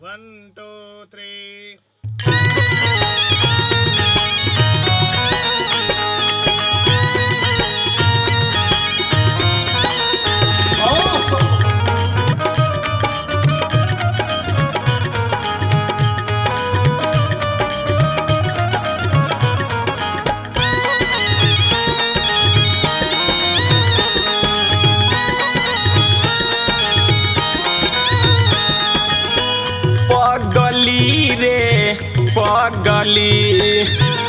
One, two, three. पगली रे पगली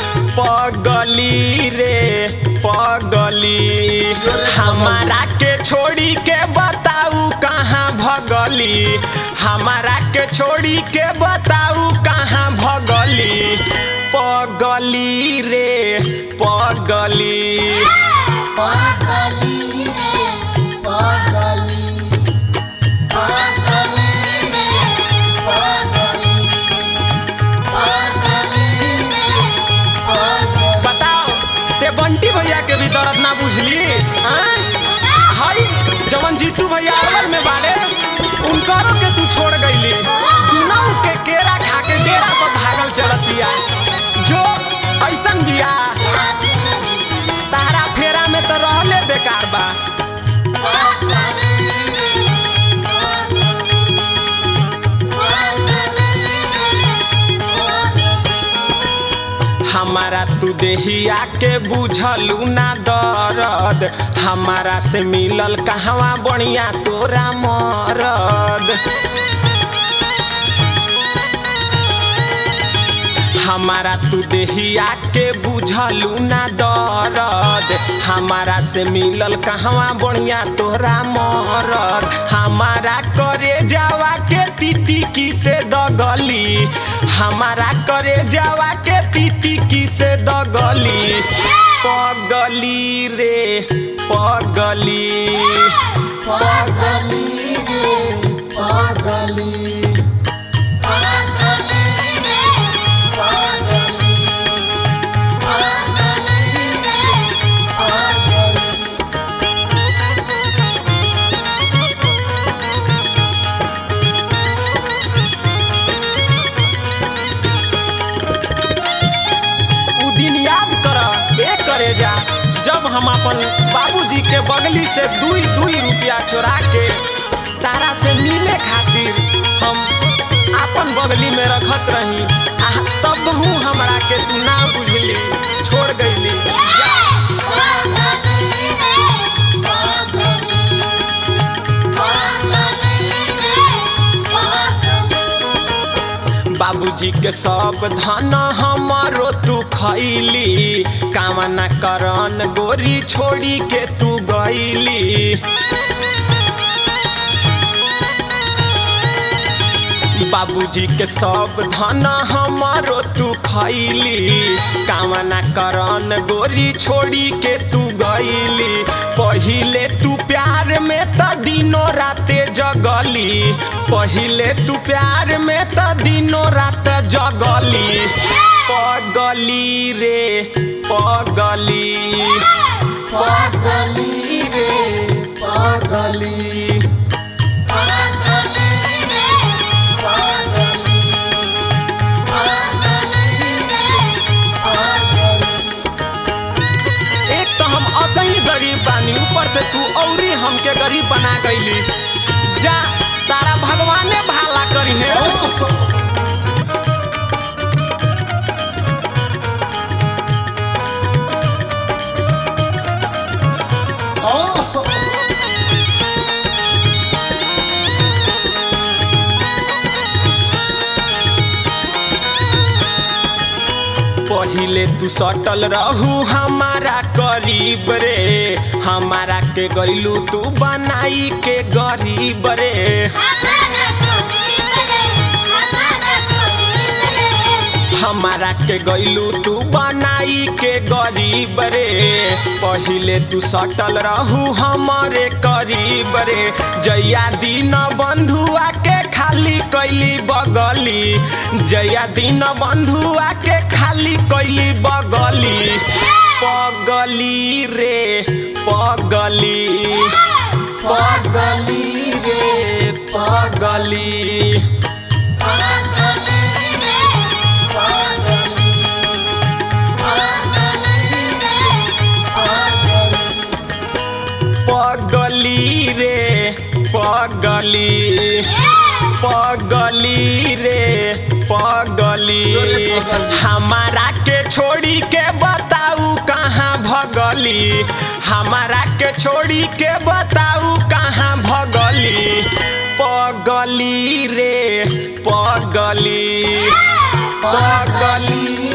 पगली रे पगली हमारा के छोड़ी के बताऊ कहाँ भगली हमारा के छोड़ी के बताऊ कहाँ भगली पगली रे पगली बताओ ते बंटी भैया के भी दर्द ना बुझली हाँ? हाय जवन जीतू भैया अरवल में बाड़े उनकरो के तू छोड़ गईली दुनों के केरा खा के डेरा पर भागल चलतिया जो ऐसन बिया तारा फेरा में तो रहले बेकार बा हमारा तू देहिया के बुझलू ना दर्द हमारा से मिलल कहवा बढ़िया तोरा मरद हमारा तू देहिया के बुझलू ना दर्द हमारा से मिलल कहवा बढ़िया तोरा मरद हमारा करे जावा के तीती की से दगली हमारा करे जावा के तीती की से दगली पगली रे पगली पगली रे पगली उ दिन याद कर ए करे जा जब हम अपन बाबूजी के बगली से दुई दुई रुपया चोरा के तारा से मिले खातिर हम अपन बगली में रखत रही आ तब हूँ हमरा के तू ना बुझली छोड़ गईली जा बाबूजी के सब धन हमारो तू खैली कामना करन गोरी छोड़ी के तू गईली बाबूजी के सब धन हमारो तू खैली कामना करन गोरी छोड़ी के तू गईली पहिले तू प्यार में त दिनो राते जगली पहिले तू प्यार में त दिनो रात जगली पगली रे पगली पगली रे पगली एक तो हम असही गरीब बानी ऊपर से तू औरी हमके गरीब बना गईली जा तारा भगवाने भाला करी है पहिले तू सटल रहू हमारा करीब रे हमारा के गईलू तू बनाई के गरीब रे हमारा के गईलू तू बनाई के गरीब रे पहिले तू सटल रहू हमारे करीब रे जया दिन बंधुआ के खाली कैली बगली जया दिन बंधुआ के खाली कैली बगली पगली रे पगली पगली रे पगली पगली रे पगली पगली रे पगली हमारा के छोड़ी के बताऊ कहाँ भगली हमारा के छोड़ी के बताऊ कहाँ भगली पगली रे पगली पगली